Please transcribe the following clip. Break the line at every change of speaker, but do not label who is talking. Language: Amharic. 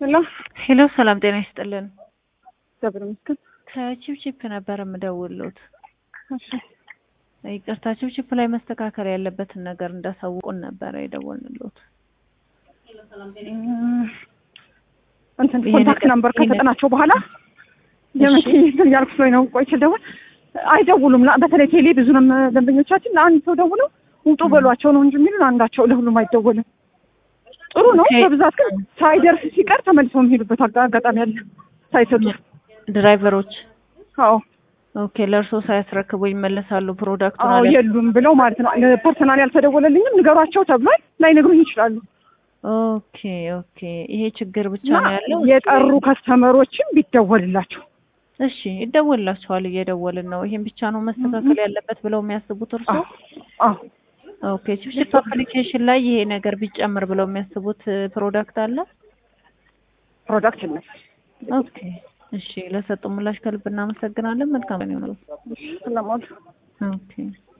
ሄሎ
ሄሎ ሰላም ጤና ይስጥልን።
እግዚአብሔር ይመስገን።
ከቺፕቺፕ ነበር የምደውልዎት።
እሺ
ይቅርታ ቺፕቺፕ ላይ መስተካከል ያለበትን ነገር እንዳሳውቁን ነበረ የደወልንልዎት።
እም፣ እንትን
ይሄ
ኮንታክት
ነገር-
ነምበር
ይሄ
ከሰጠናቸው በኋላ የመቼ እንትን እያልኩ ስለሆነ ነው ቆይ ስል ደውል አይደውሉም። ላ- በተለይ ቴሌ ብዙ ነው ደንበኞቻችን ለአንድ ሰው ደውለው ውጡ በሏቸው ነው እንጂ የሚሉን አንዳቸው ለሁሉም አይደወልም። ጥሩ ነው።
ኦኬ።
በብዛት ግን ሳይደርስ ሲቀር ተመልሰው የሚሄዱበት አጋ- አጋጣሚ አለ ሳይሰጡ።
ድራይቨሮች
አዎ
ኦኬ፣ ለእርስዎ ሳያስረክቡ ይመለሳሉ ፕሮዳክቱን
አዎ
አለ-
የሉም ብለው ማለት ነው። ፐርሰናል ያልተደወለልኝም ንገሯቸው ተብሏል። ላይነግሩኝ ይችላሉ።
ኦኬ ኦኬ። ይሄ ችግር ብቻ
እና
ነው ያለው።
የጠሩ ከስተመሮችም ቢደወልላቸው
እሺ ይደወልላቸዋል፣ እየደወልን ነው። ይሄን ብቻ ነው መስተካከል ያለበት ብለው የሚያስቡት እርስዎ?
አዎ
ኦኬ ቺፕቺፕ አፕሊኬሽን ላይ ይሄ ነገር ቢጨምር ብለው የሚያስቡት ፕሮዳክት አለ?
ፕሮዳክት ይነስ
ኦኬ እሺ፣ ለሰጡ ምላሽ ከልብ እናመሰግናለን። መልካም ነው።
ስለሞል
ኦኬ